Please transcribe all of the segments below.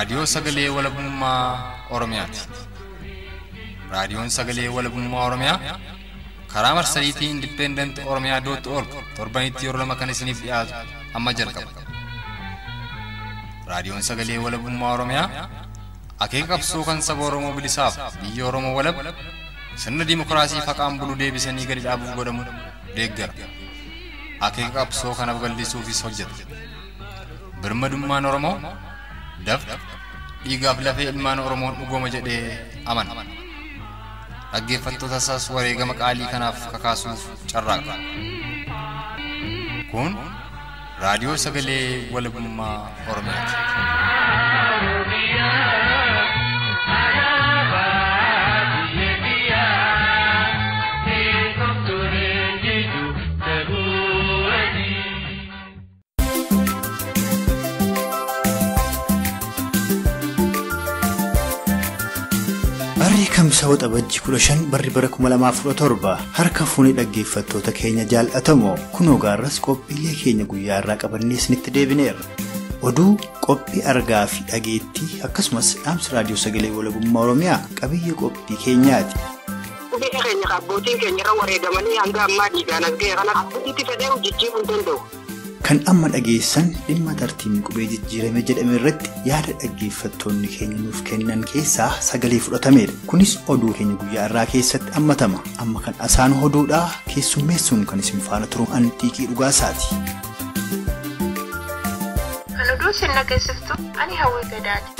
Raadiyoo Sagalee Walabummaa Oromiyaati. Raadiyoon Sagalee Walabummaa Oromiyaa karaa marsariitii Independent Oromiyaa dot org torbanitti yeroo lama kan isiniif dhiyaatu amma jalqaba. Raadiyoon Sagalee Walabummaa Oromiyaa akeeka qabsoo kan saba Oromoo bilisaaf biyya Oromoo walab sirna dimokiraasii faqaan bulu deebisanii gadi dhaabuuf godhamu deeggara. Akeeka qabsoo kana babal'isuufis hojjeta. Birmadummaan Oromoo dafqa dhiigaaf lafee ilmaan Oromoon dhugooma jedhee amana. Dhaggeeffattoota isaas wareegama qaalii kanaaf kakaasuuf carraaqa. Kun raadiyoo sagalee walabummaa Oromiyaati. Barri kamsa waxabajji kudha shan barri bara kuma lamaaf kudha torba harka fuunii dhaggeeffattoota keenya jaalatamoo kunoo gaarras qophiilee keenya guyyaa irraa qabannee isinitti deebineerra. Oduu qophii argaa fi dhageettii akkasumas dhaamsa raadiyoo sagalee walabummaa Oromiyaa qabiyyee qophii keenyaati. Biyya keenya abbootiin keenya irra wareegamanii hanga ammaa dhiigaan as ga'e kana abbootiitti fedhee hojjechuu hin danda'u. Kan amma dhageessan dhimma tartiibni qubee jijjiirame jedhame irratti yaada dhaggeeffattoonni keenya nuuf kennan keessaa sagalee fudhatameedha. Kunis oduu keenya guyyaa irraa keessatti hammatama. Amma kan asaan oduudhaa keessummeessuun kan isin faana turu antiiqii dhugaasaati. Kan oduu isin dhageessiftu ani hawwii gadaati.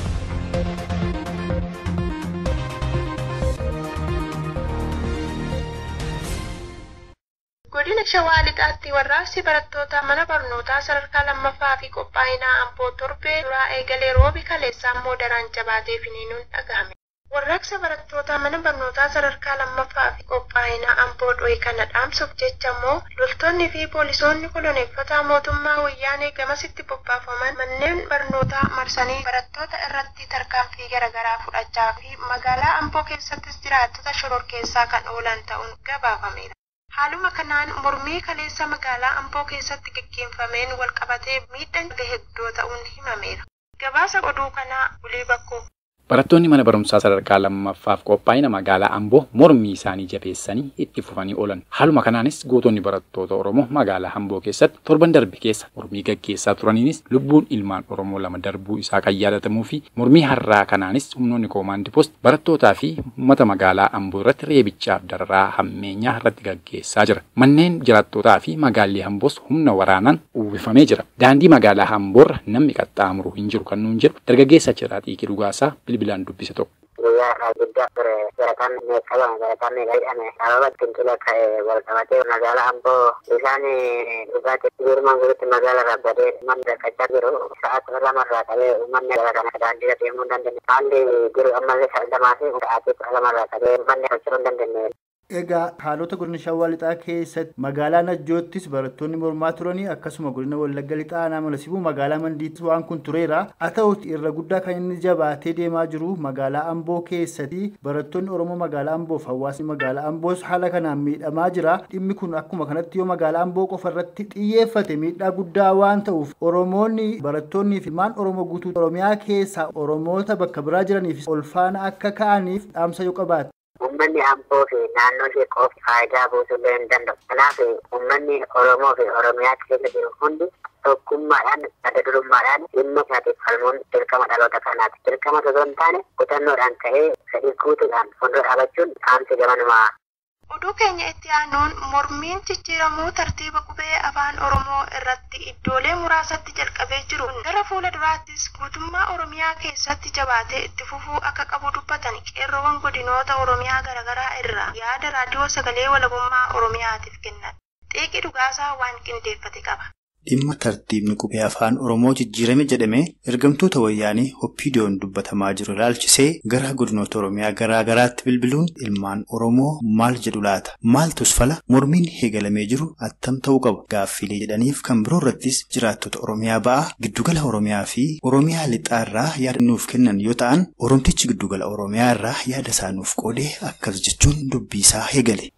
Godina Shawaa Lixaatti warraaqsi barattoota mana barnootaa sadarkaa lammaffaa fi qophaa'inaa Amboo torbee duraa eegalee roobi kaleessaa immoo daraan jabaatee finiinuun dhagahame. Warraaqsa barattoota mana barnootaa sadarkaa lammaffaa fi qophaa'inaa Amboo dho'e kana dhaamsuuf jecha immoo loltoonni fi poolisoonni koloneeffataa mootummaa wayyaanee gamasitti bobbaafaman manneen barnootaa marsanii barattoota irratti tarkaanfii garaagaraa fudhachaa fi magaalaa Amboo keessattis jiraattota shororkeessaa kan oolan ta'uun gabaafameera. Haaluma kanaan mormii kaleessa magaalaa Amboo keessatti gaggeeffameen walqabatee miidhaan gahe guddoo ta'uun himameera. Gabaasa oduu kanaa Ulii Bakkoo. Barattoonni mana barumsaa sadarkaa lammaffaaf qophaa'ina magaalaa Amboo mormii isaanii jabeessanii itti fufanii oolan. Haaluma kanaanis gootonni barattoota Oromoo magaalaa Amboo keessatti torban darbe keessa mormii gaggeessaa turaniinis lubbuun ilmaan Oromoo lama darbuu isaa kan yaadatamuu fi mormii har'aa kanaanis humnoonni koomaandi poost barattootaa fi uummata magaalaa Amboo irratti reebichaaf dararaa hammeenyaa irratti gaggeessaa jira. Manneen jiraattootaa fi magaalli Amboos humna waraanaan uwwifamee jira. Daandii magaalaa Amboorra namni qaxxaamuru hin jiru kan nuun jedhu dargaggeessa Jiraa Xiiqii Dhugaasaa bilbilaan dubbise tokko. Guyyaa guddaa ture barataan meeqaban barataan meeqa hidhame sababa fincila ka'e wal qabatee magaalaa Amboo bishaan dhugaatii guurumaan guututti magaalaa rabbadee uummanni rakkachaa jiru sa'aatii lamarraa qabee uummanni gara kana daandiirra deemuu hin dandeenye haalli jiru ammallee sa'a lamaa fi sa'aatii kudha lamarraa qabee uummanni socho'uu hin dandeenye. Egaa haalota godina Shawaa Lixaa keessatti magaalaa Najjoottis barattoonni mormaa turanii akkasuma godina Wallagga Lixaa Aanaa Sibuu magaalaa Mandiittis waan kun tureera. Haa ta'uti irra guddaa kan inni jabaatee deemaa jiru magaalaa Amboo keessatti barattoonni Oromoo magaalaa Amboof hawaasni magaalaa Amboos haala kanaan miidhamaa jira. Dhimmi kun akkuma kanatti yoo magaalaa Amboo qofa irratti xiyyeeffate miidhaa guddaa waan ta'uuf Oromoonni barattoonnii fi ilmaan Oromoo guutuu Oromiyaa keessaa Oromoota bakka biraa jiraniif ol faana akka ka'aniif dhaamsa yoo qabaate. Uummanni Amboo fi naannoo ishee qofa faayidaa buusuu illee hin danda'u. Kanaaf uummanni Oromoo fi Oromiyaa keessa jiru hundi tokkummaadhaan adda durummaadhaan dhimma isaatiif falmuun dirqama dhaloota kanaati. Dirqama osoo hin taane kutannoodhaan ka'ee fedhii guutuudhaan fuuldura dhaabachuun dhaamsi gamanumaa. Oduu keenya itti aanuun mormiin jijjiiramuu tartiiba qubee afaan Oromoo irratti iddoolee muraasatti jalqabee jiru gara fuula duraattis guutummaa Oromiyaa keessatti jabaatee itti fufuu akka qabu dubbatan qeerroowwan godinoota Oromiyaa garaagaraa irraa yaada raadiyoo sagalee walabummaa Oromiyaatiif kennan. Xiiqii dhugaasaa waan qindeeffate qaba. Dhimma tartiibni qubee afaan Oromoo jijjiirame jedhame ergamtoota wayyaanii Hoppiidiyoon dubbatamaa jiru ilaalchisee gara godinoota Oromiyaa garaa garaatti bilbiluun ilmaan Oromoo maal jedhu laata? Maaltus fala mormiin eegalamee jiru attam ta'uu qaba? Gaaffilee jedhaniif kan biroo irrattis jiraattota Oromiyaa ba'aa giddugala Oromiyaa fi Oromiyaa lixaa irraa yaada nuuf kennan yoo ta'an Oromtichi giddugala Oromiyaa irraa yaada isaa nuuf qoodee akkas jechuun dubbii isaa eegale.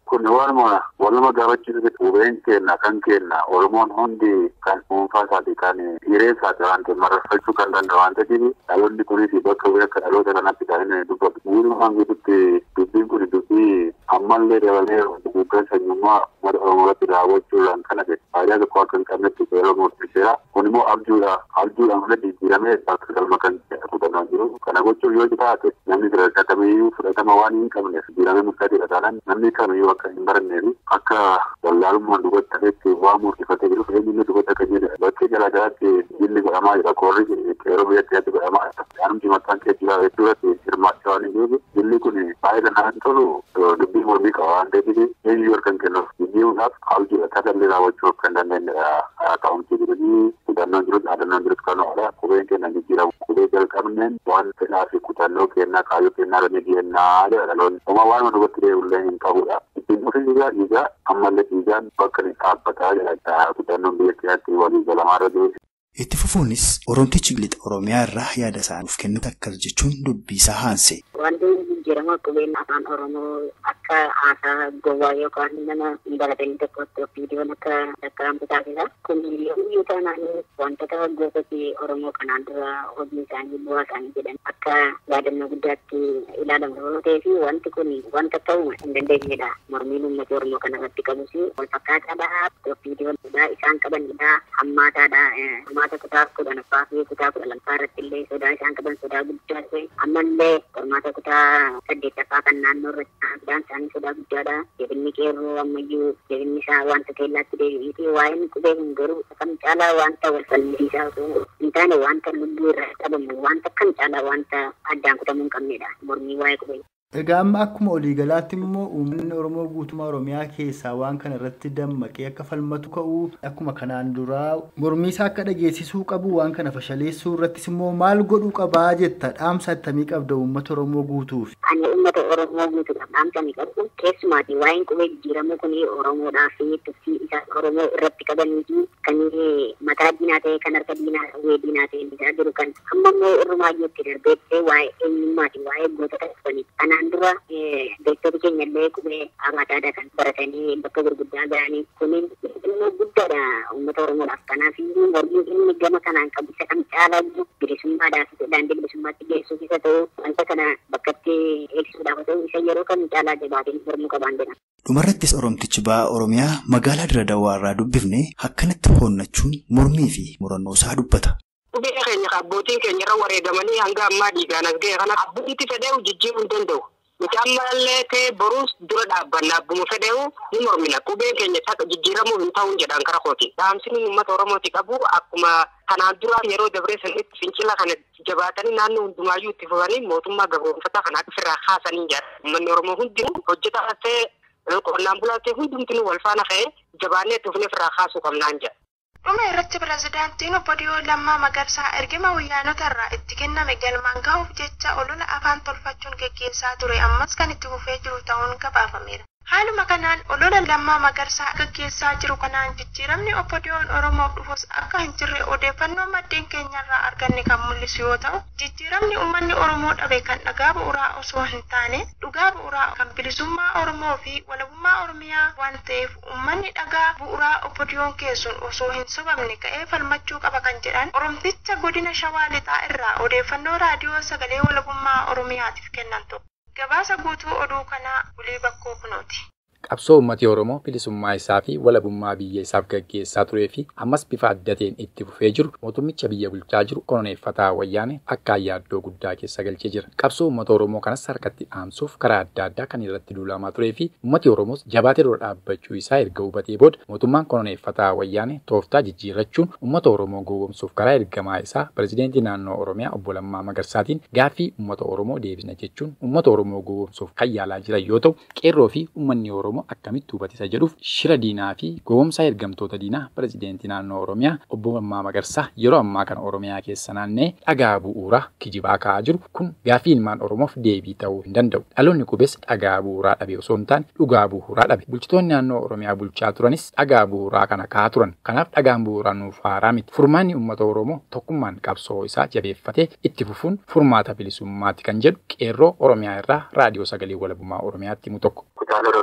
kun waanuma waluma gaafachiisu qubeen keenna kan keenna oromoon hundi kan dhuunfaa isaati kan hiree isaati waan ta'eef mararfachuu kan danda'u waan ta'eef dhaloonni kunis bakka bu'ee akka dhaloota kanatti kan inni dubbatu. Walumaan gidduutti dubbiin kun dubbii ammallee dabalee guddaan sanyummaa mata oromoorratti raawwachuudhaan kana ta'e faayidaa tokko akka hin qabnetti yeroo murteesseera. Kun immoo abjuudha. Abjuudhaan hunda jijjiiramee bakka galma kan fudhannaa jiru. Kana gochuuf yoo taate namni sadarkaa kamiyyuu fudhatama waan hin qabneef jijjiiramee murtaa'eedha taanaan namni kamiyyuu akka hin barannee akka wallaalummaan dubbatti ta'etti waan murtifatee jiruuf eenyuun dubbatti akka jedhe bakkee garaagaraatti jilli godhamaa jira koorri yeroo biyyatti yaatti godhamaa jira. Yaanumti mataan keejjibaa jechuudhaatti hirmaachaa waan hin jiruuf jilli kun baay'ee kan tolu dubbii mormii qaba waan ta'eef eenyu yoo kan kennuuf jijjiiruudhaaf abjuudha tasallee raawwachuu akka hin dandeenyedha. Kaa'umsi jiranii kutannoon jirus dhaadannoon jirus kan oolaa qubeen kennan jijjiiramu qubee jalqabneen waan fedhaa fi kutannoo kennaa kaayyoo kennaa irra ni geenyaa jedha dhaloonni. Oma waan dubbatti deebi'ullee hin qabudha. Ittiin dhufi dhiigaa dhiigaa ammallee dhiigaan bakka ni dhaabbataa jedha kutannoon biyya keenyatti walii galamaa irra jiru. Itti fufuunis Oromtichi Lixa Oromiyaa irraa yaada isaaniif kennu akkas jechuun dubbii isaa haanse. Wanti jijjiirama qubeen afaan Oromoo akka haasaa gowwaa yookaan nama hin baratanii tokkotti viidiyoon akka lakkaa'amtu taasisa. Kun yommuu taanaan wantoota gosooti Oromoo kanaan dura hojii isaanii bu'aa isaanii jedhan akka yaadannoo guddaatti ilaalamu yoo ta'ee fi wanti kun wanta ta'uu hin dandeenyedha. Mormiin uummata Oromoo kanarratti qabus wal fakkaataadha. Viidiyoon isaan qabanidha. Hammaataadha. Qormaata kutaa kudhanaffaa fi kutaa kudha lammaffaa irratti illee sodaa isaan qaban sodaa guddaa ta'e ammallee qormaata kutaa saddeettaffaa kan naannoo irratti sodaan isaanii sodaa guddaadha. Jabinni qeerroo ammayyuu jabinni isaa wanta keellaatti deebi'eeti waa'een qubee kun garuu kam caalaa wanta wal falmisiisaa osoo hin taane wanta lubbuu irraa qabamu wanta kam caalaa wanta addaan kutamuu hin qabnedha. Mormii waa'ee qubee. Egaa amma akkuma waliigalaatti immoo uummanni Oromoo guutummaa Oromiyaa keessaa waan kana irratti dammaqee akka falmatu ka'uu akkuma kanaan duraa mormii isaa akka dhageessisuu qabu waan kana fashaleessuu irrattis immoo maal godhuu qabaa jetta dhaamsa attamii qabda uummata Oromoo guutuuf. Ani uummata Oromoo guutuudhaaf dhaamsa ni qabu. Keessumaati waa'een qubee jijjiiramuu kun Oromoodhaa fi tuffii isaa Oromoo irratti qabanii fi kan mataa diinaa ta'e kan harka diinaa uwwee diinaa ta'e isaa jiru kan amma immoo irrumaayyuutti darbeessee waa'ee eenyummaati waa'ee gootota dhufanii kanaan dura beektota keenya illee qubee abaataadha kan baratanii bakka gurguddaa ga'anii kunin immoo guddaadha uummata oromoodhaaf kanaaf mormiin inni gama kanaan qabu isa kam caalaa jiru bilisummaadhaaf daandii bilisummaatti geessuuf isa ta'u wanta kana bakkatti eegsisuudhaaf ta'u isa yeroo kam caalaa jabaateen mormuu qabaan jedhama. Dhumarrattis Oromtichi ba'aa Oromiyaa magaalaa Dirre Dawaa irraa dubbifne akkanatti hoonnachuun mormii fi murannoo isaa dubbata. Qubee keenya abbootiin keenya irra wareegamanii hanga ammaa dhiigaan as ga'e kana abbootti fedheewu jijjiiruu hin danda'u. Nuti ammallee ta'e boruus dura dhaabbanna abbuma fedheewu ni mormina. Qubeen keenya jijjiiramuu hin ta'uun jedhaan kara kooti. Dhaamsini uummata Oromooti qabu akkuma kanaan dura yeroo dabree sanitti fincila kana jabaatanii naannoo hundumaayyuu itti fufanii mootummaa gabroonfataa kana ofirraa kaasanii jira. Uummanni Oromoo hundinuu hojjetaa ta'e qonnaan bulaa ta'e hundumtinuu wal faana ka'ee jabaannee itti fufnee ofirraa kaasuu qabnaan jedha. Dhuma irratti pirezidaantiin obbo Diyoo Lammaa Magarsaa ergama wayyaanota irraa itti kenname galmaan gahuuf jecha olola afaan tolfachuun geggeessaa ture ammas kan itti fufee jiru ta'uun gabaafameera. Haaluma kanaan olola lammaa magarsaa gaggeessaa jiru kanaan jijjiiramni obbo Diyoon Oromoof dhufus akka hin jirre odeeffannoo maddeen keenyarraa arganne kan mul'isu yoo ta'u, jijjiiramni uummanni Oromoo dhabe kan dhagaa bu'uuraa osoo hin taane dhugaa bu'uuraa kan bilisummaa Oromoo fi walabummaa Oromiyaa waan ta'eef uummanni dhagaa bu'uuraa obbo Diyoon keessuun osoo hin sobamne ka'ee falmachuu qaba kan jedhan Oromticha godina Shawaa Lixaa irraa odeeffannoo raadiyoo sagalee walabummaa Oromiyaatiif kennan ta'u. Gabaasa guutuu oduu kanaa Bulii Bakkoo Kunooti. Qabsoo uummatni Oromoo bilisummaa isaa fi walabummaa biyya isaaf gaggeessaa turee fi ammas bifa addateen itti fufee jiru mootummicha biyya bulchaa jiru koloneeffataa wayyaane akka yaaddoo guddaa keessa galchee jira. Qabsoo uummata Oromoo kanas harkatti dhaamsuuf karaa adda addaa kan irratti duulamaa turee fi uummati Oromoos jabaatee dura dhaabbachuu isaa erga hubatee booda mootummaan koloneeffataa wayyaane tooftaa jijjiirrachuun uummata Oromoo gowwoomsuuf karaa ergamaa isaa pirezidentii naannoo Oromiyaa obbo Lammaa Magarsaatiin gaaffii uummata Oromoo deebisna jechuun uummata Oromoo gowwoomsuuf kan yaalaa jiran yoo ta'u qeerroo fi uummanni Oromoo akkamitti hubatisa jedhuuf shira diinaa fi gowwoomsaa ergamtoota diinaa pirezidentii naannoo Oromiyaa obbo Lammaa Magarsaa yeroo ammaa kana Oromiyaa keessa naannee dhagaa bu'uuraa kijibaa ka'aa jiru kun gaaffii ilmaan Oromoof deebii ta'uu hin danda'u. Dhaloonni qubees dhagaa bu'uuraa dhabe osoo hin taane dhugaa bu'uuraa dhabe. Bulchitoonni naannoo Oromiyaa bulchaa turanis dhagaa bu'uuraa kana ka'aa turan. Kanaaf dhagaan bu'uuraa nuuf haaraa miti. Furmaanni uummata Oromoo tokkummaan qabsoo isaa jabeeffatee itti fufuun furmaata bilisummaati kan jedhu qeerroo Oromiyaa irraa raadiyoo sagalee walabummaa Oromiyaatti himu tokko. Kutaalee Oromiyaa garaa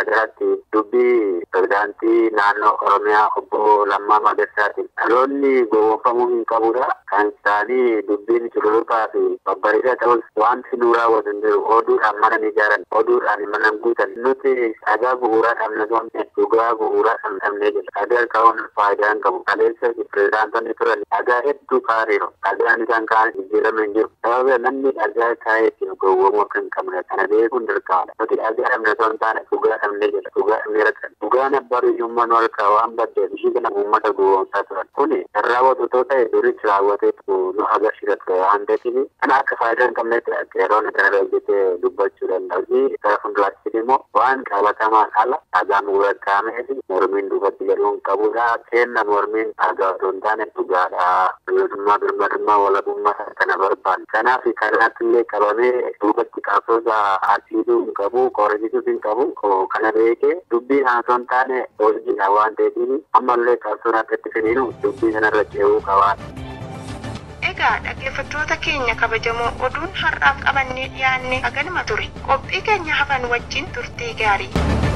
jalatti dubbii pirezidaantii naannoo Oromiyaa obbo Lammaa Magarsaati. Dhaloonni gowwoomfamuu hin qabudha. Kan isaanii dubbiin cululuqaa fi babbareedaa ta'us wanti nu raawwatu hin jiru. Oduudhaan mana ni ijaaran. Oduudhaan mana guutan. Nuti dhagaa bu'uuraa dhabne goone dhugaa bu'uuraa kan dhabnee jira. Dhagaa ka'uun faayidaa hin qabu. Kaleessa pirezidaantonni turan dhagaa hedduu kaa'aniiru. Dhagaan isaan kaa'an jijjiirame hin jiru. Sababa namni dhagaa kaa'ee ittiin gowwoomuu akka hin qabne kana beekuun dirqamadha. Nuti dhagaa dhabne osoo hin taane dhugaa dhabnee jira. Dhugaa dhabnee rakkan. Dhugaan abbaa biyyummaa nu harkaa waan baddeef ishii kana uummata gowwoomsaa turan. Kuni kan raawwatu otoo ta'e duritti raawwateetu nu agarsiisa ture waan ta'eef kana akka faayidaa hin qabnetti yeroo kana hojjetee dubbachuu danda'u. Gara fuulduraatti immoo waan qabatamaa ala dhagaan murakkaamee fi mormiin duubatti jedhuu hin qabudha. Kenna mormiin dhagaa otoo hin taane dhugaadha. Bilisummaa birmadummaa walabummaa kana barbaadu. Kanaaf kanaatti illee qabamee duubatti qabsoosa asiiduu hin qabu, qorrisiisuu hin qabu. Kana beekee dubbii kana otoo hin taane hojiidha waan ta'eef ammallee qabsoon akka itti finiinu dubbii kanarra ce'uu qaba. Egaa dhaggeeffattoota keenya kabajamoo oduun har'aaf qabannee dhiyaanne haganuma ture. Qophii keenya hafan wajjin turtii gaarii.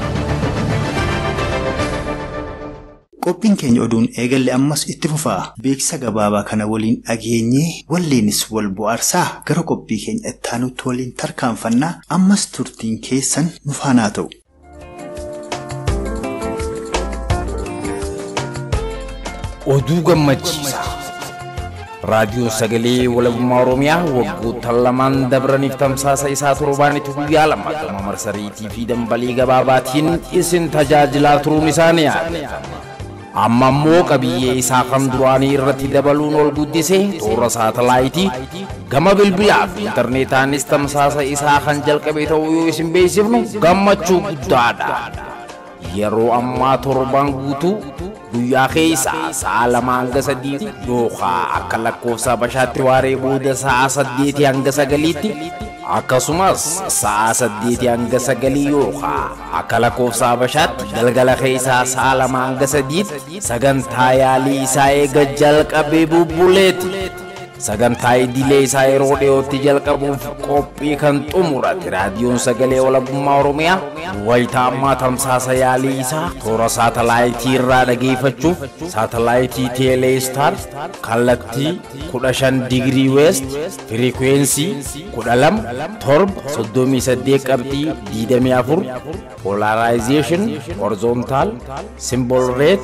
Qophiin keenya oduun eegalle ammas itti fufaa. Beeksisa gabaabaa kana waliin dhageenyee walleenis wal bohaarsaa gara qophii keenya ittaanutti waliin tarkaanfannaa ammas turtiin keessan nu faanaa ta'u. Oduu gammachiisaa. raadiyoo sagalee walabummaa oromiyaa waggoota lamaan dabraniif tamsaasa isaa torbaanitu guyyaa lama gama marsariitii fi dambalii gabaabaatiin isin tajaajilaa turuun isaa ni yaadatama. amma immoo qabiyyee isaa kan duraanii irratti dabaluun ol guddisee toora saatalaayitii gama bilbilaa fi intarneetaanis tamsaasa isaa kan jalqabe ta'uu yoo isin beeksifnu gammachuu guddaadha. yeroo ammaa torbaan guutuu guyyaa keessaa sa'a lama hanga sadiitti yookaan akka lakkoofsa habashaatti waaree booda sa'a saddeetii hanga sagaliitti akkasumas sa'a saddeetii hanga sagalii yookaan akka lakkoofsa habashaatti galgala keessaa sa'a lama hanga sadiitti sagantaa yaalii isaa eega jalqabee bubbuleeti. sagantaa idilee isaa yeroo dhiyootti jalqabuuf qophii kan xumurate raadiyoon sagalee walabummaa oromiyaa wayitaa ammaa tamsaasa yaalii isaa toora saatalaayitii irraa dhageeffachuuf saatalaayitii teeleestar kallattii 15 digirii weest firikwensii 12 torba 38 qabxii 24 polarizeeshin horizontaal simbol reet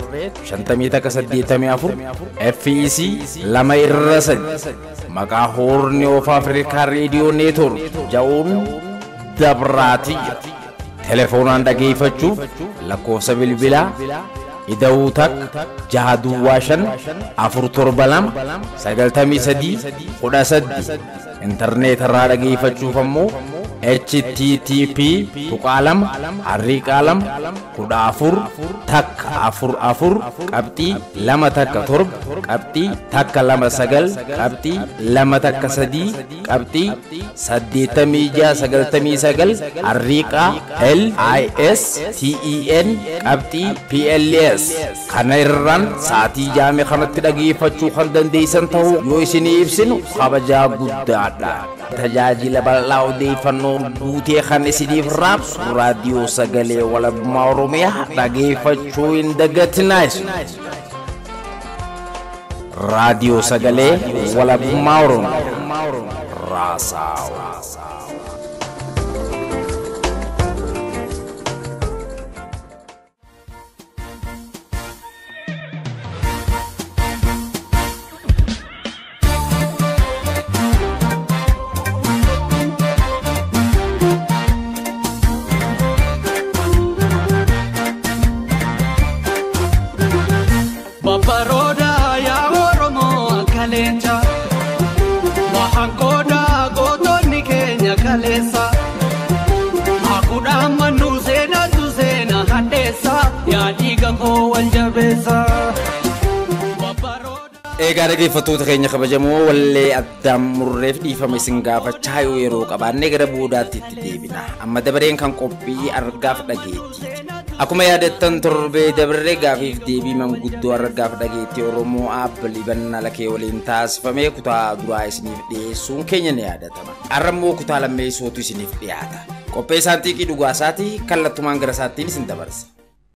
5184 fec lama irra sadi maqaa hoorni of afrikaa reediyoo neetwork ja'uun dabraatiyya telefoonaan dhageeffachuuf lakkoofsa bilbilaa ida'uu takka jaha duwwaa shan afur torba lama sagaltamii sadii kudha saddi intarneetarraa dhageeffachuuf ammoo http tuqaalama harriiqaalama kudha afur takka afur afur qabxii lama takka torba qabxii takka lama sagal qabxii lama takka sadii qabxii saddeettamii jaha sagaltamii sagal harriiqaa l i s t e n qabxii p l s kana irraan sa'atii jaame kanatti dhageeffachuu kan dandeessan ta'uu yoo isinii ibsinu kabajaa guddaadha. tajaajila bal'aa odeeffannoo guutee kan isiniif raabsu raadiyoo sagalee walabummaa oromiyaa dhageeffachuu hin dagatinaa raadiyoo sagalee walabummaa oromiyaa raasaawaa. Babbaroota yaa Oromoo akka leenca. Wahanqooda gootonni keenya kaleessa. Hakuudhaan mannuu seenatu seena hadheessa. Yaa dhiiga koo wal jabeessa. Egaa dhaggeeffattoota keenya kabajamoo wallee addaan murreef dhiifama isin gaafachaa yoo yeroo qabaannee gara boodaatti itti deebina. Amma dabareen kan qophii argaaf dhageettiiti. Akkuma yaadattan torbee dabaree gaafiif deebii manguddoo argaaf dhageettii Oromoo aabbalii bannaa lakee waliin taasifamee kutaa duraa isiniif dhiyeessuun keenya ni yaadatama. Har'a immoo kutaa lammeessootu isiniif dhiyaata. qopheessaan xiiqii dhugaasaatii kallattumaan gara isaattiin isin dabarsa.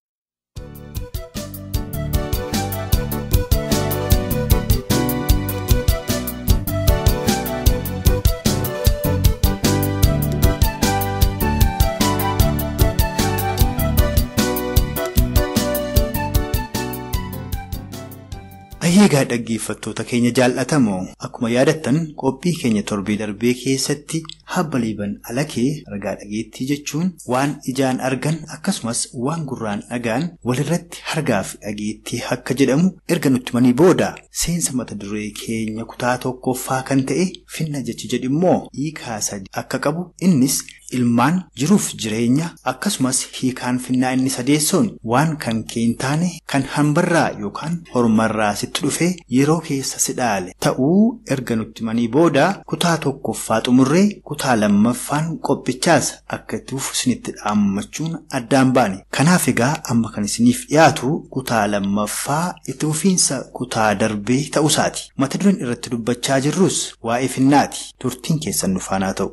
Ayyeegaa dhaggeeffattoota keenya jaallatamoo akkuma yaadattan qophii keenya torbee darbee keessatti habba liiban alakee ragaa dhageettii jechuun waan ijaan argan akkasumas waan gurraan dhagaan walirratti hargaa fi dhageettii akka jedhamu erga nutti manii booda seensa mata duree keenya kutaa tokkoffaa kan ta'e finna jechi jedhimmoo hiikaa sadi akka qabu innis ilmaan jiruuf jireenya akkasumas hiikaan finnaa inni sadeessoon waan kan keen taane kan hambarraa yookaan hormarraa sitti dhufe yeroo keessa si dhaale ta'uu erga nutti manii booda kutaa tokkoffaa xumurree kutaa lammaffaan qophichaas akka itti fufu isinitti dhaammachuun addaan baane kanaaf egaa amma kan isiniif dhiyaatu kutaa lammaffaa itti fufiinsa kutaa darbee ta'uusaati mata dureen irratti dubbachaa jirrus waa'ee finnaati turtiin keessan nu faanaa ta'u.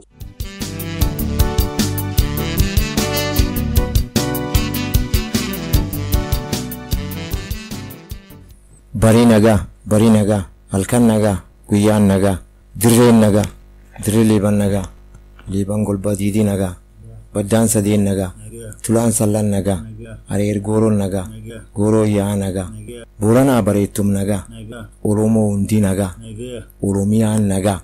barii nagaa barii nagaa halkan nagaa guyyaan nagaa dirreen nagaa dirree liiban nagaa liiban golba diidii nagaa baddaan sadeen nagaa tulaan sallan nagaa areer gooroon nagaa gooroo yaa nagaa booranaa bareettum nagaa oromoo hundii nagaa oromiyaan nagaa.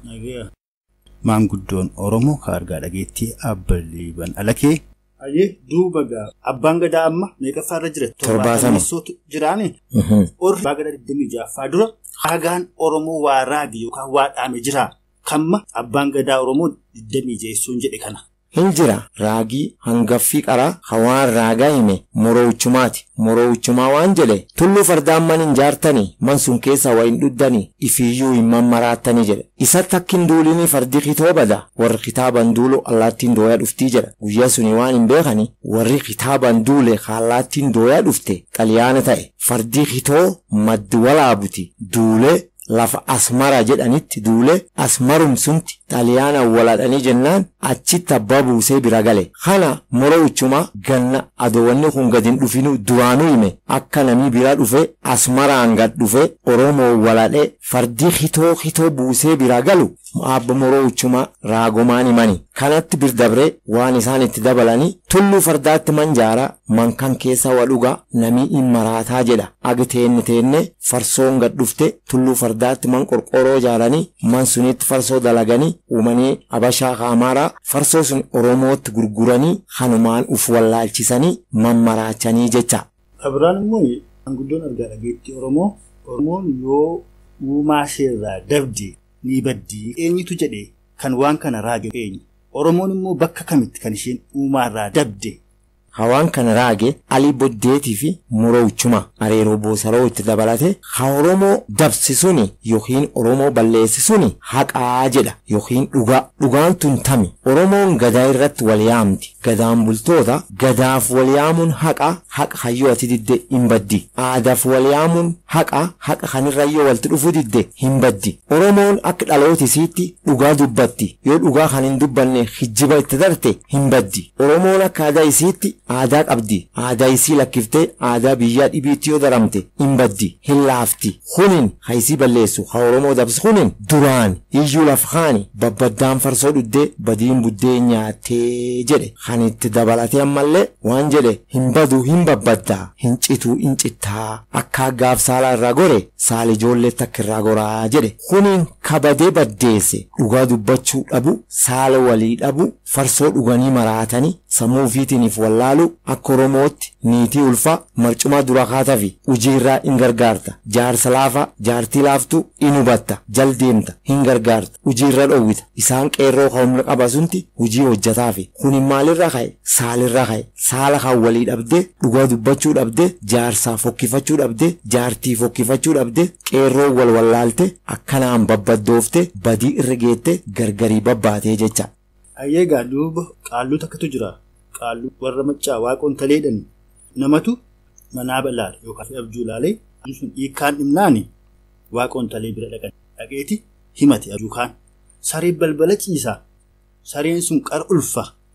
maanguddoon oromoo ka argaa dhageettii abba liiban alakee. Ayyee duuba gaa abbaan gadaa amma meeqaffaa irra jira? Torbaatama. jiraani. Orri abbaa gadaa digdamii ja'affaa dura haagaan oromoo waa raage yookaan waa dhaame jira. Kamma abbaan gadaa oromoo digdamii ja'essuun jedhe kana. hin jira raagii hangaffii qaraa hawaan raagaa hime moroochumaati moroochumaa waan jedhe tulluu fardaan man hin jaartanii man sun keessa waa hin dhuddanii ifiiyyuu hin mammaraattanii jedhe isatti akka hin duulinii fardi kitoo bada warri kitaaban duulu allaattiin dooyaa dhuftii jedha guyyaa suni waan hin beekani warri kitaaban duule allaattiin dooyaa dhufte xaliyaana ta'e fardi kitoo maddi walaabuti duulee lafa asmara jedhanitti duule asmarum sunti xaliyaana waladhanii jennaan achitti abbaa buusee bira gale kana morowchuma ganna adowanni kun gadin dhufinu duraanuu hime akka namni bira dhufe asmaraan gad dhufe oromoo waladhe fardii hitoo hitoo buusee bira galu abba morowchuma raagomaan himani kanatti birdabre waan isaan itti dabalanii tulluu fardaatti manjaara mankan keessa wadhuga namii hin maraataa jedha agi teenne teenne farsoon gad dhufte tulluu fardaatti man qorqoroo jaaranii man sunitti farsoo dalaganii uumanii abashaa kaamaaraa farsoo sun oromootti gurguranii hanumaan uf wallaalchisanii mammaraachanii jecha. Kabiraan immoo maanguddoon argaa dhageettii oromoo oromoon yoo uumaa isheerraa dabde ni baddi eenyutu jedhe kan waan kana raage eenyu oromoon immoo bakka kamitti kan isheen uumaarraa dabde Hawaan kana raage alii boddeetii fi murowchuma areeroo boosaroo itti dabalate ha Oromoo dabsisuni yookiin Oromoo balleessisuni haqaa jedha yookiin dhugaa. Dhugaan tun tami Oromoon gadaa irratti wal yaamti. Gadaan bultoota gadaaf wal yaamuun haqa haqa hayyoo ati didde hin baddi. Aadaaf wal yaamuun haqa haqa kanirrayyoo walti dhufu didde hin baddi. Oromoon akka dhaloota isiitti dhugaa dubbatti. Yoo dhugaa kan hin dubbanne hijjiba itti darte hin baddi. Oromoon akka aadaa isiitti aadaa qabdi. Aadaa isii lakkiftee aadaa biyyaa dhibiitti yoo daramte hin baddi. Hin laafti. Hunin ha isii balleessu ha Oromoo dabsu hunin duraan iyyuu laf haani babbaddaan farsoo dhuddee badiin buddee nyaattee jedhe. Kan itti dabalatee ammallee waan jedhe hin badu hin babbaddaa hin cituu hin cittaa akka aggaaf saala irraa gore saali ijoollee takka irraa goraa jedhe. Hunin kabadee baddeesse dhugaa dubbachuu dhabu saala walii dhabu farsoo dhuganii maraatanii sammuu ofiitiiniif wallaalu akka Oromootti niitii ulfaa marcumaa dura kaatafi hojii irraa hin gargaarta. Jaarsa laafaa jaartii laaftuu in hubatta jal deemta hin gargaarta hojii irra dhoowwita isaan qeerroo humna qaba sunti hojii hojjetaafi kunin maalirra ka'e saalirra ka'e saala kan walii dhabdee dhugaa dubbachuu dhabdee jaarsaa fokkifachuu dhabdee jaartii fokkifachuu dhabdee qeerroo wal wallaalte akkanaan babbaddoofte badii irra geette gargarii babbaatee jecha. Ayyeegaa duuba qaalluu takkatu jira. Qaalluu warra maccaa waaqoon taleedhani. Namatu manaa bal'aadha yookaan abjuu laalee sun hiikkaan dhimnaani waaqoon talee bira dhaqan. Dhaqeeti himate abjuu kaan. Sareen balbala ciisaa. Sareen sun qara ulfa.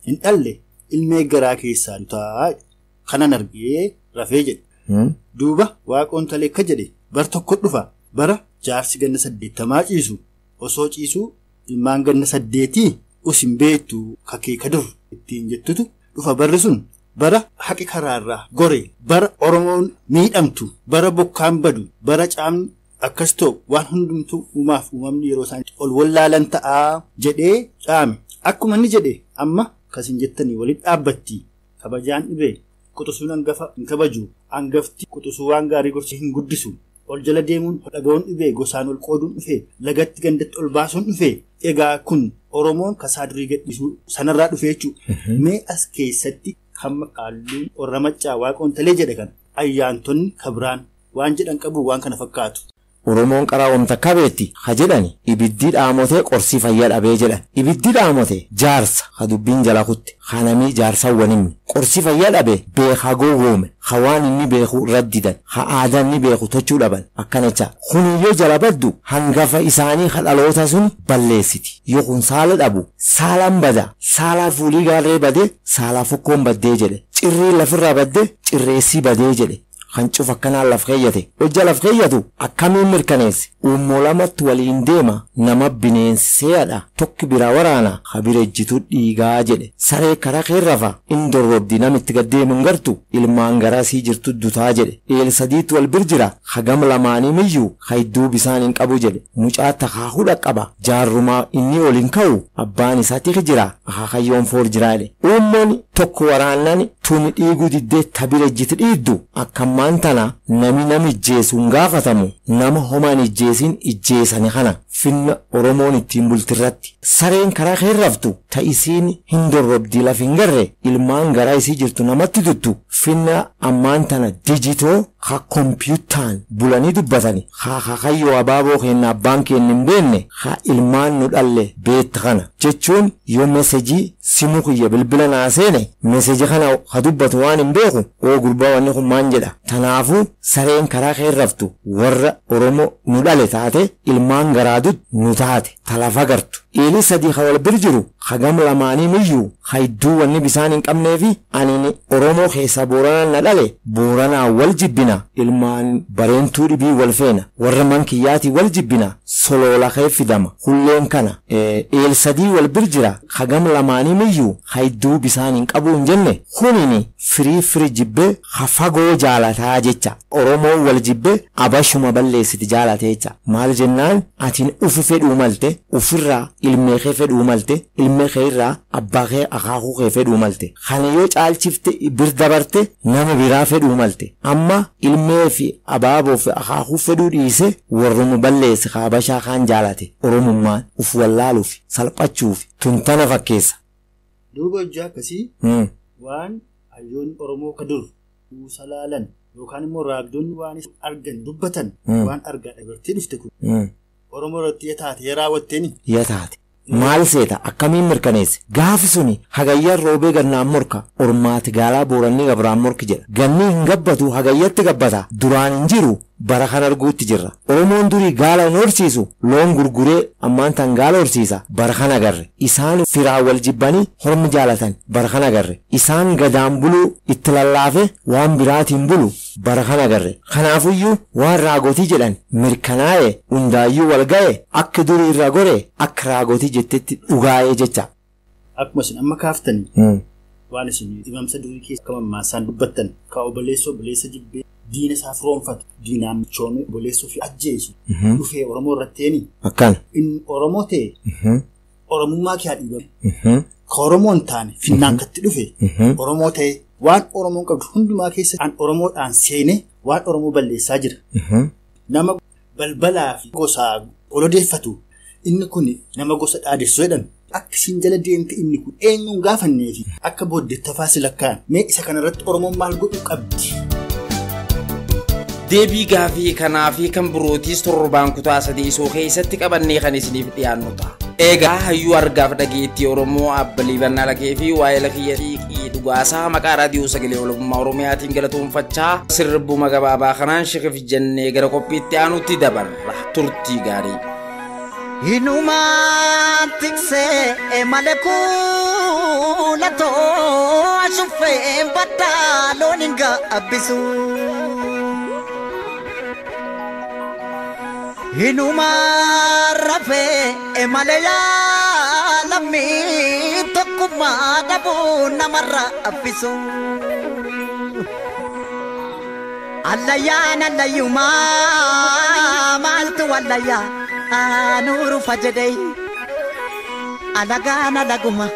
hin dhalle ilmee garaa keessaa dutaa kanan argee rafee jedhe duuba waaqoon talee akka jedhe bar tokko dhufa bara jaarsi ganna saddeettamaa ciisu osoo ciisuu ilmaan ganna saddeetii usin beektu kakeeka dur ittiin jettutu dhufa barri sun bara haqi karaarraa gore bara oromoon miidhamtu bara bokkaan badu bara caamni akkas ta'u waan hundumtuu uumaaf uumamni yeroo isaan ol wallaalan ta'aa jedhee caame akkuma inni jedhe amma kasin jettanii waliin dhaabbatti kabajaan dhibee quxusuun hangafa hin kabaju hangafti quxusuu waan gaarii gorsee hin guddisu ol jala deemuun dhaga'uun dhibee gosaan ol qooduun dhufee lagatti gandatti ol baasuun dhufee egaa kun oromoon kasaa durii gadhiisuu sanarraa dhufee jechuudha mee as keessatti hamma qaalluun warra maccaa waaqoon talee jedhe kan ayyaantonni kabiraan waan jedhan qabu waan kana fakkaatu. Oromoon qaraa wanta kabeetti ha jedhani ibiddi dhaamotee qorsii fayyaa dhabee jedhan ibiddi dhaamote jaarsa ha dubbiin jala kutte ha namii jaarsawwan himne qorsii fayyaa dhabe beekaa gowwoome ha waan inni beeku raddidan ha aadaa inni beeku tochuu dhaban akkanacha kuniyyoo jala baddu hangafa isaanii ha dhaloota sun balleessiti yoo kun saala dhabu saalaan bada saalaa fuulii gaarree badee saalaa fokkoon baddee jedhe cirrii lafirraa baddee cirreessii badee jedhe kan cufa akkanaan laf keeyyate hojja laf keeyyatu akkamiin mirkaneesse uummoo lamatti waliin deema nama bineenseedha tokki bira waraana ha birejjitu dhiigaa jedhe saree karaa keerrafa in dorrobdi namitti gaddeemun gartu ilmaan garasii jirtu dutaa jedhe eel sadiitti wal bir jira hagam lamaanii miyyuu hayidduu bisaan hin qabu jedhe mucaa takaahudha qaba jaarrumaa inni ol hin ka'u abbaan isaatti jira akakayyoon foor jira jedhe uummoon tokko waraannani tuni dhiiguu diddee tabirejjiti dhiiddu akkammaan tana nami nama ijjeesu hin gaafatamu nama homaan ijjeesin ijjeesani kana finna oromoon ittiin bultirratti sareen karaa keerraftu ta isiin hin dorrobdii laf hin garre ilmaan garaa isii jirtu namatti tuttu finna ammaan tana dijitoo ha kompiyutaan bulanii dubbatani ha hakayyoo abaaboo keenna abbaan keenya hin beenne ha ilmaan nu dhalle beetta kana jechuun yoo mesejii simuu kiyya bilbila naa seene meseji kana ha dubbatu waan hin beeku oo gurbaa wanni kun maan jedha tanaafuu sareen karaa keerraftu warra oromoo nu dhale taate ilmaan garaadut nu taate talafa gartu eelii sadii ha wal bir jiru hagam lamaanii miyyuu hayidduu wanni bisaan hin qabnee fi ani oromoo keessa booranaan na dhale booranaa wal jibbina ilmaan bareentuu dhibii wal feena warra mankiyyaatii wal jibbina soloola kee fidama hulleen kana eel sadii wal bir jira hagam lamaanii miyyuu hayidduu bisaan hin qabu hin jenne kunini firii firi jibbee ha fagoo jaalataa jecha oromoo wal jibbee abashuma balleessiti jaalate jecha maal jennaan atiin ufi fedhuu malte ufirraa ilmee kee fedhuu malte ilmee kee irraa abbaa kee akaakuu kee fedhuu malte kana yoo caalchifte bir dabarte nama biraa fedhuu malte amma ilmee fi abaaboo fi akaakuu fedhuu dhiise warruma balleesse kaabashaa kaan jaalate oromummaan uf wallaaluuf salphachuuf tuntana fakkeessa. Duuba hojii akkasii waan hayyoonni Oromoo ka dur kuusa laalan yookaan immoo raagdonni waan argan dubbatan waan argaa dhagartee dhufte kun Oromoo irratti yataate raawwatteeni. Yataate. Maal seeta akkamiin mirkaneesse gaafi suni hagayyaan roobee gannaan morka ormaati gaalaa booranni gabraan morki jedha ganni hin gabbatu hagayyatti gabbata duraan hin jiru bara kan arguutti jirra oromoon durii gaala hin horsiisu loon gurguree ammaan tan gaala horsiisa bara kan agarre isaan firaa wal jibbanii hormi jaalatan bara kan agarre isaan gadaan buluu itti lallaafe waan biraatiin bulu bara kan agarre kanaafuyyuu waan raagotii jedhan mirkanaa'e hundaayyuu wal ga'e akka durii irra gore akka raagotii jettetti dhugaa'ee jecha. Akkuma isin amma kaaftanii waan isin dhimamsa durii keessa akka mammaasaan dubbattan ka obboleessa obboleessa jibbee diina isaa firoonfatu diinaan michoomee obboleessuu fi ajjeesu dhufee Oromoo irratteeni. Akkana. Inni Oromoo ta'e Oromummaa kee haa dhiibame. Ka Oromoo hin taane finnaan katti dhufe Oromoo ta'e waan Oromoon qabdu hundumaa keessatti an Oromoodhaan seenee waan Oromoo balleessaa jira. Nama balbalaa fi gosaa olodeeffatu inni kun nama gosa dhaadessu jedhan akka isin jala deemte inni kun eenyuun gaafannee fi akka booddeettafaa si lakkaa'an mee isa kanarratti Oromoon maal godhuu qabdi. deebii gaafii kanaa fi kan birootiis torbaan kutaa sadeesoo keessatti qabannee kan isiniif dhiyaannu ta'a. Egaa hayyuu argaaf dhageettii Oromoo abbalii bannaa lagee fi waa'ee lakkiyya xiiqii dhugaasaa maqaa raadiyoo sagalee walabummaa Oromiyaatiin galatoonfachaa sirbuma gabaabaa kanaan shikif jennee gara qophiitti aanutti dabarra turtii gaarii. Hinumaan tiksee malee duulatoo ashuffeen baddaa loon hin gaabbisu. Hinuma rafee malee yaalamii tokkummaa dhabuu namarra abbisu. Allayyaan allayyumaa maaltu allayyaa nuuru fajjadee alagaan alaguma.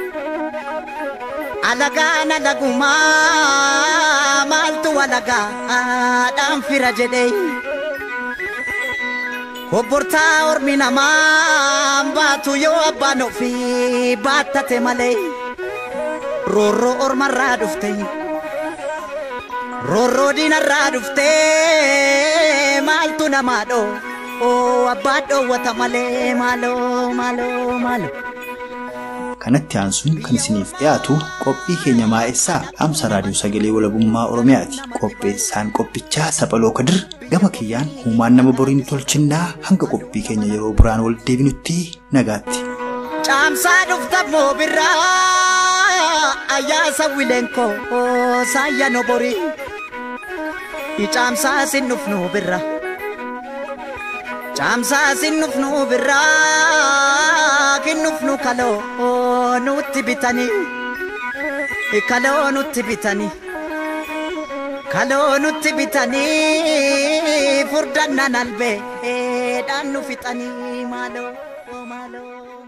Alagaan alagumaa maaltu alagaadhaan fira jedhee. Obbortaa ormi namaa baatu yoo abbaan ofii baattate malee roorroo ormarraa dhufte roorroo diinarraa dhufte maaltu namaa dhoo oo abbaa dhoowwata malee maaloo maaloo maaloo. kanatti aansuun kan isiniif dhiyaatu qophii keenya maa'essaa dhaamsa raadiyoo sagalee walabummaa oromiyaati qopheessaan qophichaa saphaloo kadir gama kiyyaan huumaan nama boriin tolchinnaa hanga qophii keenya yeroo biraan wal deebinutti nagaatti. Caamsaa dhufta moobirraa ayyaasa wileenkoo saayya no borii caamsaa sin dhufnu birra caamsaa sin dhufnu birraa kin dhufnu kaloo nutti bitanii kaloo nutti bitanii kaloo nutti bitanii furdannan albeedhaan nu fixanii maaloo maaloo.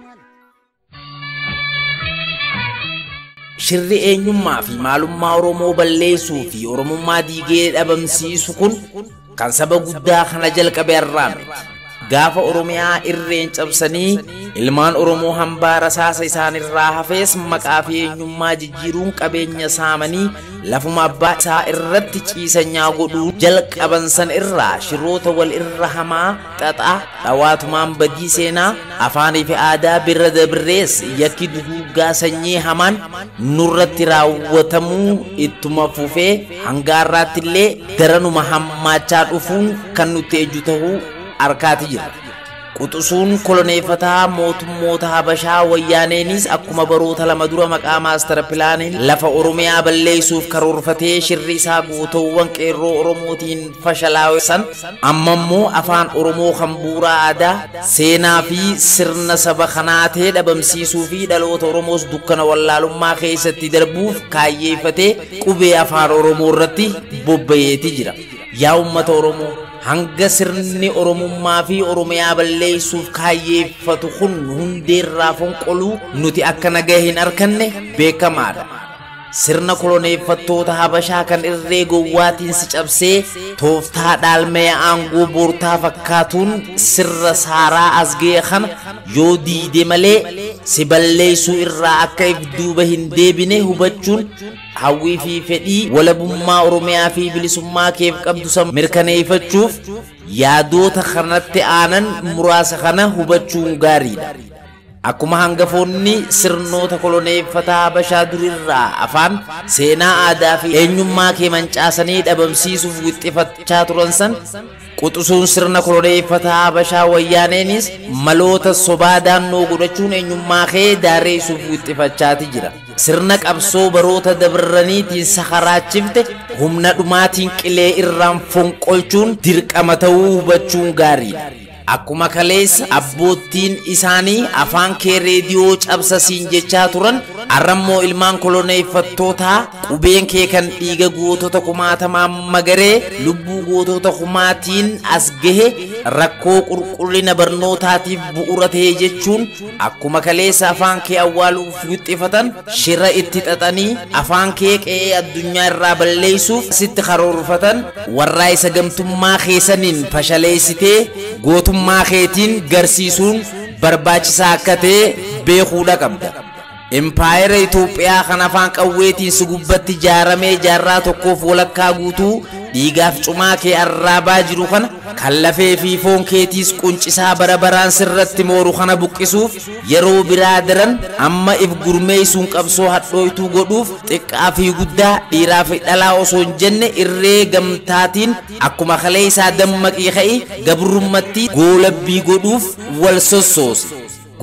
Shirri eenyummaa fi maalummaa Oromoo balleessuu fi Oromummaa diigee dhabamsiisu kun kan saba guddaa kana jalqabe irraa miti. Gaafa Oromiyaa irreen cabsanii ilmaan Oromoo hambaa rasaasa isaanirraa hafees maqaa fi eenyummaa jijjiiruun qabeenya saamanii lafuma abbaa isaa irratti ciisanyaa godhuu jalqaban san irraa shiroota wal irra hamaa xaxaa dhawaatumaan badii seenaa afaanii fi aadaa birra dabrees yakki duguuggaa sanyii hamaan nurratti raawwatamuu ittuma fufee hangaarraatti illee daranuma hammaachaa dhufuun kan nutti ejju ta'uu arkaati jira. Quxusuun koloneeffataa mootummoota Habashaa wayyaaneenis akkuma baroota lama dura maqaa maastara pilaaniin lafa Oromiyaa balleessuuf karoorfatee shirri isaa gootawwan qeerroo Oromootiin fashalaa'essan amma immoo afaan Oromoo kan bu'uuraa aadaa seenaa fi sirna saba kanaa ta'e dhabamsiisuu fi dhaloota Oromoos dukkana wallaalummaa keessatti darbuuf kaayyeeffatee qubee afaan Oromoo irratti bobba'eeti jira. Yaa uummata Oromoo hanga sirni oromummaa fi oromiyaa balleessuuf kaayyeeffatu kun hundeerraa fonqoluu nuti akka nagaa hin arkanne beekamaadha. Sirna koloneeffattoota Habashaa kan irree gowwaatiin si cabsee tooftaa dhaalmee aangoo boortaa fakkaatuun sirra saaraa as ga'e kana yoo diide malee si balleessuu irraa akka if duuba hin deebine hubachuun hawwii fi fedhii walabummaa Oromiyaa fi bilisummaa keef qabdu san mirkaneeffachuuf yaadoota kanatti aanan muraasa kana hubachuun gaariidha. Akkuma hangafoonni sirnoota koloneeffataa Habashaa durirraa afaan seenaa aadaa fi eenyummaa kee mancaasanii dhabamsiisuuf wixxifachaa turan san quxusuun sirna koloneeffataa Habashaa wayyaaneenis maloota sobaa daannoo godhachuun eenyummaa kee daareessuuf wixxifachaati jira. Sirna qabsoo baroota dabraniitiin sakaraachifte humna dhumaatiin qilee irraan fonqolchuun dirqama ta'uu hubachuun gaariidha. Akkuma kaleessa abboottiin isaanii afaan kee reediyoo cabsasiin jechaa turan arrammoo ilmaan koloneeffattootaa qubeen kee kan dhiiga gootota kumaatamaan magaree lubbuu gootota kumaatiin as gahe rakkoo qulqullina barnootaatiif bu'uura ta'e jechuun akkuma kaleessa afaan kee awwaaluuf wixxifatan shira itti xaxanii afaan kee qe'ee addunyaa irraa balleessuuf sitti karoorfatan warraa isa gamtummaa keessaniin fashaleessitee gootummaa keetiin garsiisuun barbaachisaa akka ta'e beekuudha qabda. Impaayera Itoophiyaa kan afaan qawweetiin si gubbatti ijaaramee jaarraa tokkoof walakkaa guutuu dhiigaaf cumaa kee arraabaa jiru kana kan lafee fi foon keetiis quncisaa bara baraan sirratti mooru kana buqqisuuf yeroo biraa daran amma if gurmeessuun qabsoo hadhooytuu godhuuf xiqqaa fi guddaa dhiiraa fi dhalaa osoo hin jenne irree gamtaatiin akkuma kalee isaa dammaqii ka'i gabrummatti goolabbii godhuuf wal sossoosi.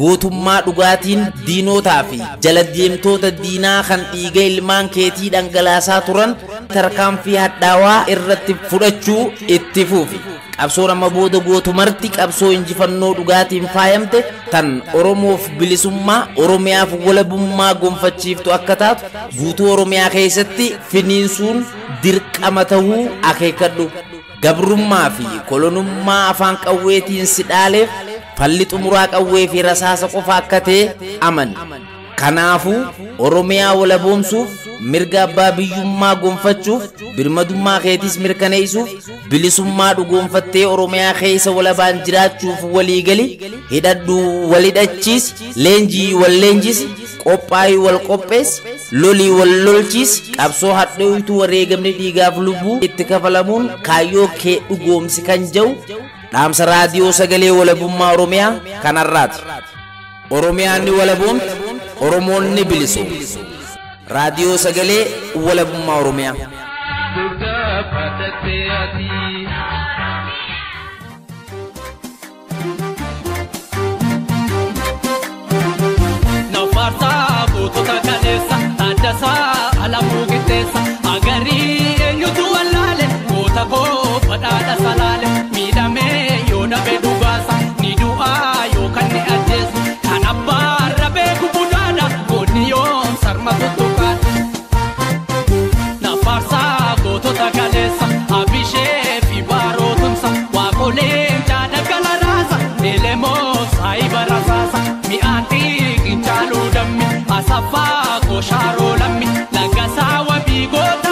gootummaa dhugaatiin diinotaa fi jala deemtoota diinaa kan dhiiga ilmaan keetii dhangalaasaa turan tarkaanfii hadhaawaa irratti fudhachuu itti fufi. qabsoon amma booda gootumarti qabsoo injifannoo dhugaatiin faayamte tan oromoof bilisummaa oromiyaaf walabummaa gonfachiiftu akka taatu guutuu oromiyaa keessatti finiinsuun dirqama tahuu akeekadhu gabrummaa fi kolonummaa afaan qawweetiin si dhaaleef falli xumuraa qawwee fi rasaasa qofa akka ta'e amani kanaafuu oromiyaa walaboomsuuf mirga abbaa biyyummaa gonfachuuf birmadummaa keetiis mirkaneessuuf bilisummaa dhugoonfattee oromiyaa keessa walabaan jiraachuuf waliigali hidhadhu wal hidhachiis leenjii wal leenjis qophaa'ii wal qophees lolii wal lolchiis qabsoo hadhooytuu wareegamni dhiigaaf lubbuu itti kafalamuun kaayyoo kee dhugoomsi kan jedhu dhaamsa raadiyoo sagalee walabummaa oromiyaa kanarraati. Oromiyaan ni walaboomti, Oromoon ni bilisoomti. Raadiyoo sagalee walabummaa Oromiyaa. Nafaarsaa gootota kaleessa Taaddasaa Alamuu Qixxeessa Agarii eenyutu wallaale goota koo badhaadha salaale miidhamee yoo dhabe dhugaasa ni du'aa yookaan ni ajjeesu kan abbaan rabee gubudhaadha goonni yoo sarma tuttuqaadha. Nafaarsaa gootota kaleessa Abishee fi Baarootumsa Waaqoleen jaada gala raasa Elemoo saayiba rasaasa mi'aan xiiqin caaluu dammi Asaffaa Koshaaroo lammi Laggasaa wabii goota